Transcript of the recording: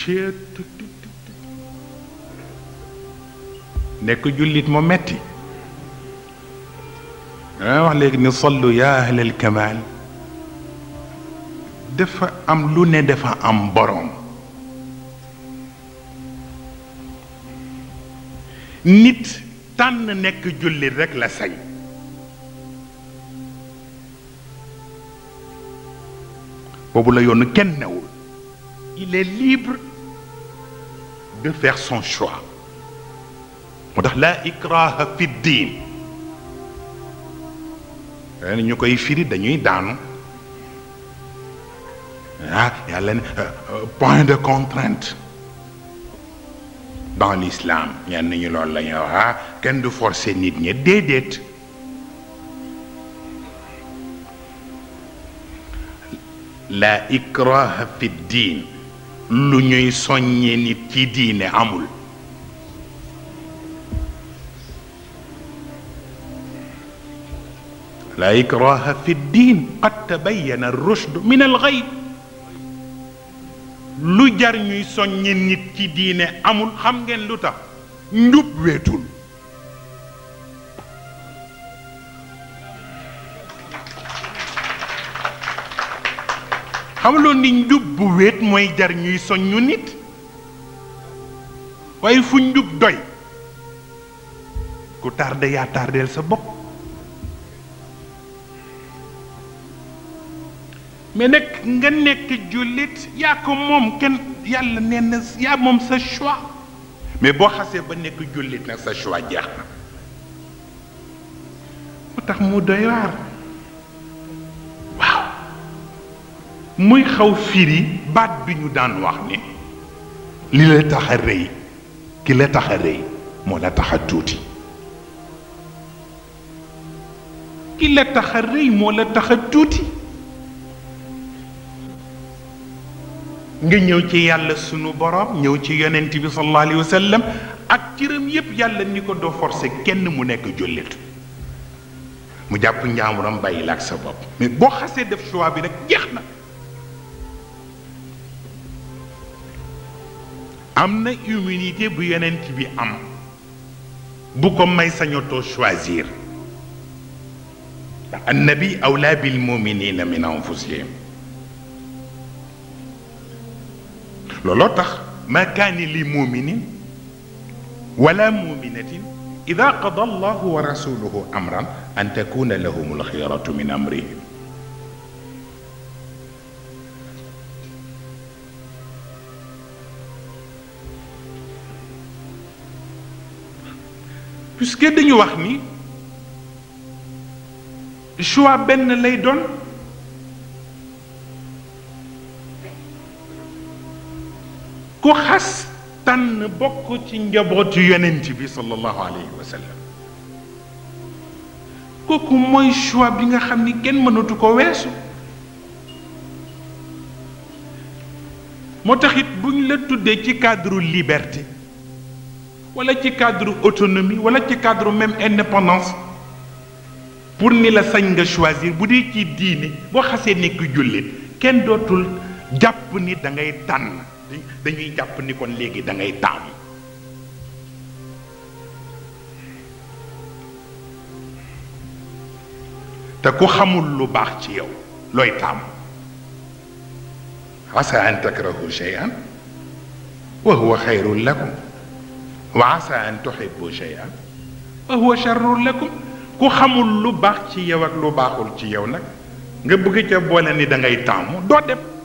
ceet nekk jullit mu metti dama wax léegi ni sollu yaa ahlal kamal dafa am lu ne dafa am borom nit tànn nekk jullit rekk la sañ boobu la yoonu kenn newul il est libre de faire son choix moo tax laa ikraha fi diin ren ñu koy firi dañuy daanu ah yàlla ne point de contrainte dans l'islam ñenn ñu loolu la ñuy wax ah kenn du forcer nit ñi déedéet la ikraha fi diin lu ñuy soññe nit ci diine amul la ikraha fi diin qad tabayyana ar-rushd min al-ghayb lu jar ñuy soññe nit ci diine amul xam ngeen lu tax njub weetul xamaloon ni njub bu wéet mooy jar ñuy soññu nit waaye fu njub doy ku tardé yaa tardeel sa bopp mais nag nga nekk jullit yaa ko moom kenn yàlla nee na yaa moom sa choix mais boo xasee ba nekk jullit nag sa choix jeex na moo tax mu doy waar waaw muy xaw firi baat bi ñu daan wax ni li la tax a rëy ki la tax a rëy moo la tax a tuuti ki la tax a rëy moo la tax a tuuti nga ñëw ci yàlla sunu borom ñëw ci yonent bi sallallahu alayhi wa sallam ak cëram yépp yàlla ni ko doo forcer kenn mu nekk jullit mu jàpp njaamuram bàyyi la ak sa bopp mais boo xasee def choix bi rek jeex na am na immunité bu yonent bi am bu ko may sañotoo choisir annabi awla bil muminina min anfusihim looloo tax ma kaani li muminin wala muminatin ida qada allahu wa rasuluhu amran an takuna lahum alxiyaratu min amrihim puisque dañu wax ni choix benn lay doon ku xas tànn bokk ci njabootu yonent bi sallallahu alayhi wa sallam kooku mooy choix bi nga xam ni kenn mënatu ko weesu moo tax it buñ la tuddee ci cadre liberté wala ci cadre autonomie wala ci cadre même indépendance pour ni la sañ nga choisir bu dee ci diine boo xasee nekk jullit kenn dootul jàpp ni da ngay tànn dañuy jàpp ni kon léegi da ngay taamu te ku xamul lu baax ci yow looy taamu asa an takrahu shay'an wa huwa xayrun lakum wa asa an tuhibbu shay'an wa huwa sharrun lakum ku xamul lu baax ci yow ak lu baaxul ci yow nag nga bëgg ca boole ni da ngay taamu doo dem